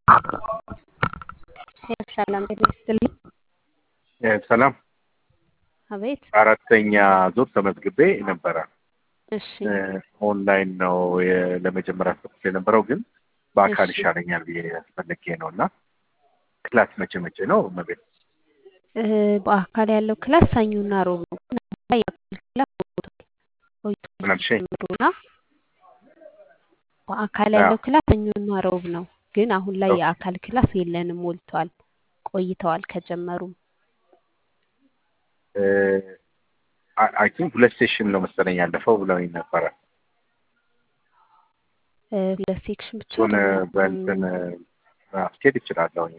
ሰላም ጤና ይስጥልኝ። ሰላም አቤት። አራተኛ ዙር ተመዝግቤ ነበረ። እሺ ኦንላይን ነው የ- ለመጀመሪያ ሰጥቼ የነበረው ግን በአካል እሺ። ይሻለኛል ብዬ ፈልጌ ነው እና ክላስ መቼ መቼ ነው መቤት? እ፣ በአካል ያለው ክላስ ሰኞና ሮብ ነው። ግን አሁን ላይ የአካል ክላስ ቆይቷል ቆይቷል ምን አልሽኝ? ጀምሮና በአካል አዎ። ያለው ክላስ ሰኞና ሮብ ነው። ግን አሁን ላይ ኦኬ። የአካል ክላስ የለንም፣ ሞልቷል፣ ቆይተዋል ከጀመሩም። አይ ቲንክ ሁለት ሴሽን ነው መሰለኝ ያለፈው ብለውኝ ነበረ። እ፣ ሁለት ሴክሽን ብቻ እሱን አይደለም። በእንትን ማስኬድ ይችላለሁኝ።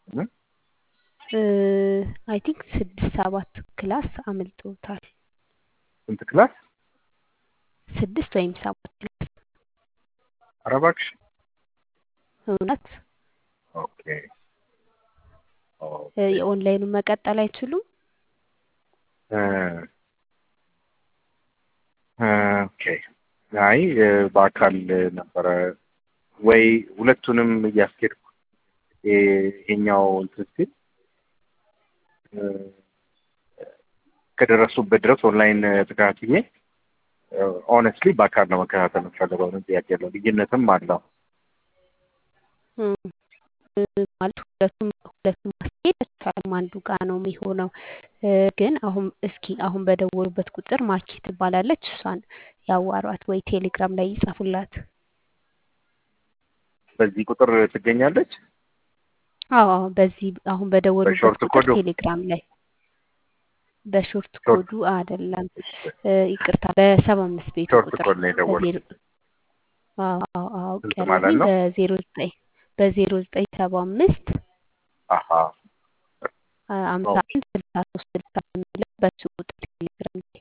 አይ ቲንክ ስድስት ሰባት ክላስ አምልጦታል። ስንት ክላስ? ስድስት ወይም ሰባት ክላስ ኧረ እባክሽ። እውነት ኦኬ እ፣ ኦኬ። የኦንላይኑን መቀጠል አይችሉም። እ፣ እ፣ ኦኬ። አይ እ፣ በአካል ነበረ ወይ ሁለቱንም እያስኬድኩ ይ- ይሄኛው እንትን ሲል እ፣ ከደረሱበት ድረስ ኦንላይን ተከታትዬ ኦነስትሊ በአካል ነው መከታተል የምፈልገው። ምንም ጥያቄ የለው። ልዩነትም አለው። እም፣ እ፣ ማለት ሁለቱም ሁለቱም ማስኬድ አይቻልም። አንዱ ጋር ነው የሚሆነው። እ፣ ግን አሁን እስኪ አሁን በደወሉበት ቁጥር ማኪ ትባላለች። እሷን ያዋሯት ወይ ቴሌግራም ላይ ይጻፉላት። በዚህ ቁጥር ትገኛለች። አዎ አዎ፣ በዚህ አሁን በደወሉበት በሾርት ቁጥር ኮዱ ቴሌግራም ላይ በሾርት ሾርት ኮዱ አይደለም፣ እ፣ ይቅርታ በሰባ አምስት ቤቱ ሾርት ቁጥር ኮድ ነው የደወልኩት። በዜሮ አዎ አዎ አዎ፣ ስንት ማለት አውቄያለሁኝ ነው? በዜሮ ዘጠኝ በዜሮ ዘጠኝ ሰባ አምስት አሀ አምሳ ኦኬ። አንድ ስልሳ ሶስት ስልሳ የሚለው በሱ ቁጥር ቴሌግራም ላይ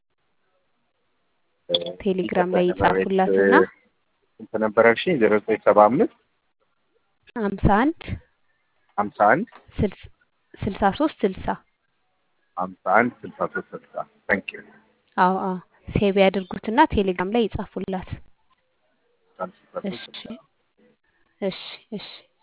ቴሌግራም ላይ ይቅርታ ቤት ይጻፉላትና ስንት ነበር ያልሽኝ? ዜሮ ዘጠኝ ሰባ አምስት ሀምሳ አንድ ሀምሳ አንድ ስልስ- ስልሳ ሶስት ስልሳ ሀምሳ አንድ ስልሳ ሶስት ስልሳ ታንክ ዩ አዎ አዎ ሴቭ ያድርጉትና ቴሌግራም ላይ ይጻፉላት። ስልሳ ሶስት እሺ ስልሳ እሺ እሺ